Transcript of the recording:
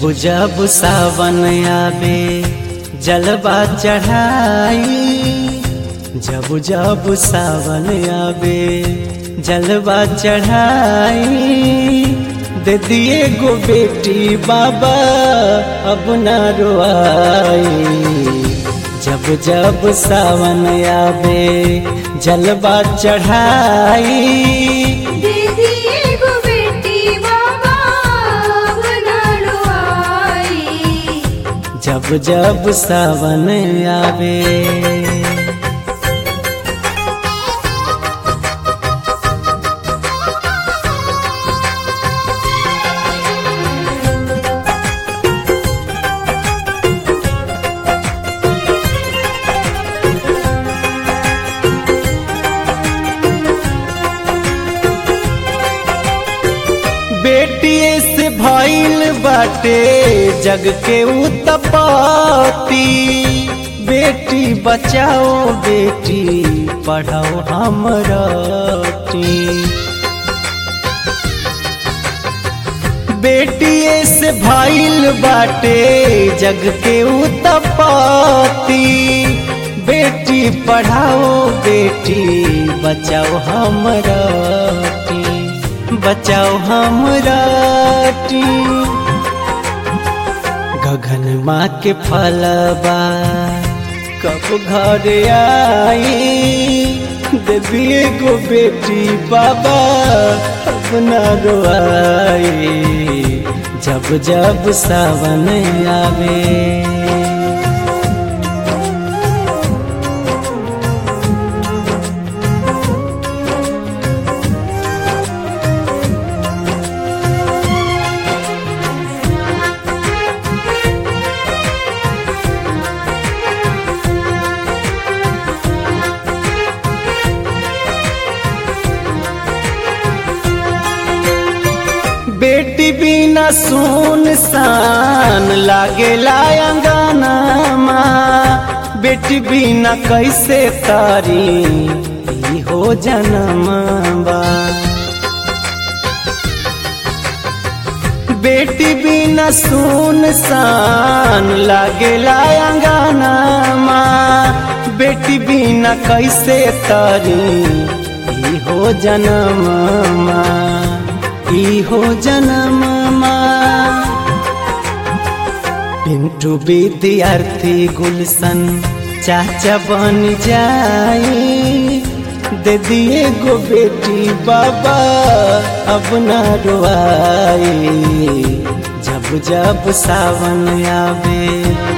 जब सावन आवे जलवा चढ़ाई जब जब सावन आवे जलवा चढ़ाई दे दिए गो बेटी बाबा अब ना रोआई जब जब सावन आवे जलवा चढ़ाई दीदी एगो बेटी बाबा बनाड़ो आई जब जब सावन आवे बेटिए से भइल बाटे जग के उत्पत्ति बेटी बचाओ बेटी पढ़ाओ हमरटी बेटिए से भइल बाटे जग के उत्पत्ति बेटी पढ़ाओ बेटी बचाओ हमरटी बचाओ हमरटी गगन माँ के फलबा कब घर आई देवी गो बेटी बाबा अपना रोआई जब जब सावन आवे बेटी बिना सुन सान लागे अंगना माँ बेटी बिना कैसे तारी ई हो जनमबा बेटी बिना सुन सान लागे अंगना माँ बेटी बिना कैसे तारी ई हो जनममा ई हो जनममा पिंटू विद्यार्थी गुलशन चाचा बन जाई दे दिए गो बेटी बाबा अब ना रोआई जब जब सावन आवे